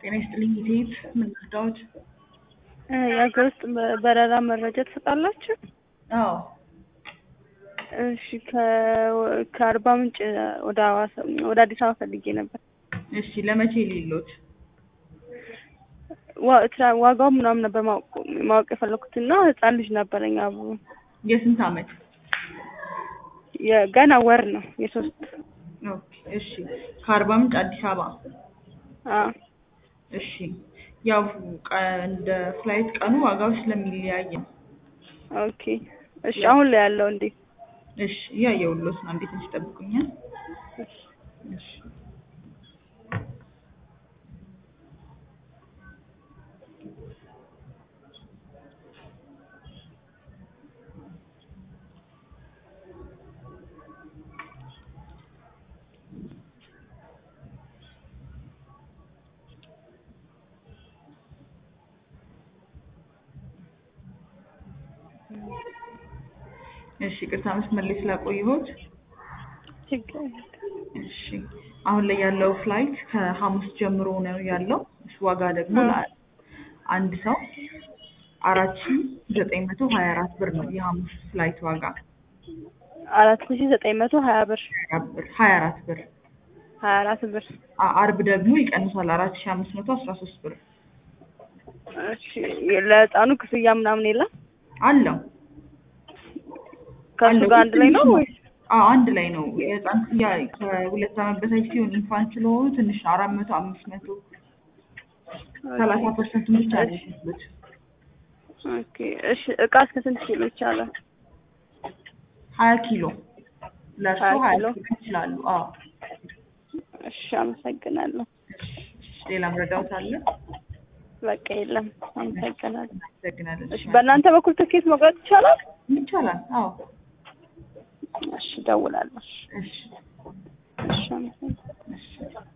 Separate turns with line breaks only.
ጤና ይስጥልኝ ኢቴት ምን ልርዳዎት?
የሀገር ውስጥ በረራ መረጃ ትሰጣላችሁ?
አዎ
እሺ ከ- ከአርባ ምንጭ ወደ ሐዋሳ ወደ አዲስ አበባ ፈልጌ ነበር።
እሺ ለመቼ ሌሎት?
ዋ- ትራ- ዋጋው ምናምን ነበር ማወቅ ማወቅ የፈለኩት እና ህፃን ልጅ ነበረኝ አብሮ
የስንት አመት?
የገና ወር ነው የሶስት
ኦኬ እሺ ከአርባ ምንጭ አዲስ አበባ
አዎ
እሺ ያው ቀ- እንደ ፍላይት ቀኑ ዋጋው ስለሚለያይ ነው።
ኦኬ እሺ አሁን ላይ ያለው እንዴት
እሺ እያየሁልዎት ነው። እንዴት ትንሽ ይጠብቁኛል? እሺ እሺ ቅርታ መስመር ላይ ስላቆየሁት
ችግር የለም።
እሺ አሁን ላይ ያለው ፍላይት ከሐሙስ ጀምሮ ነው ያለው። እሱ ዋጋ ደግሞ
አ-
ለ- አንድ ሰው አራት ሺ ዘጠኝ መቶ ሀያ አራት ብር ነው የሐሙስ ፍላይት ዋጋ
አራት ሺ ዘጠኝ መቶ ሀያ ብር
ሀያ ብር ሀያ አራት ብር
ሀያ አራት ብር
አ- አርብ ደግሞ ይቀንሳል አራት ሺ አምስት መቶ አስራ ሶስት ብር
እሺ ለህፃኑ ክፍያ ምናምን የለም
አለው
ከእሱ
አለው።
ጋር አንድ ላይ ነው
ትንሽ
ወይስ
አዎ አንድ ላይ ነው። የህፃን ክፍያ ከሁለት ዓመት በታች ሲሆን ኢንፋንት ስለሆኑ ትንሽ አራት መቶ አምስት መቶ ሰላሳ ፐርሰንቱን ብቻ ነው የሚከፍሉት።
ኦኬ እሺ እቃ እስከ ስንት ኪሎ ይቻላል?
ሀያ ኪሎ ለእርሱ
ሀያ
ሀያ
ኪሎ?
ኪሎ ይችላሉ። አዎ
እሺ አመሰግናለሁ።
እሺ፣ ሌላ መረዳት አለ?
በቃ የለም አመሰግናለሁ።
እናመሰግናለን።
እሺ በእናንተ በኩል ትኬት መቁረጥ ይቻላል?
ይቻላል። አዎ
እሺ እደውላለሁ።
እሺ
እሺ አመሰግናለሁ።
እሺ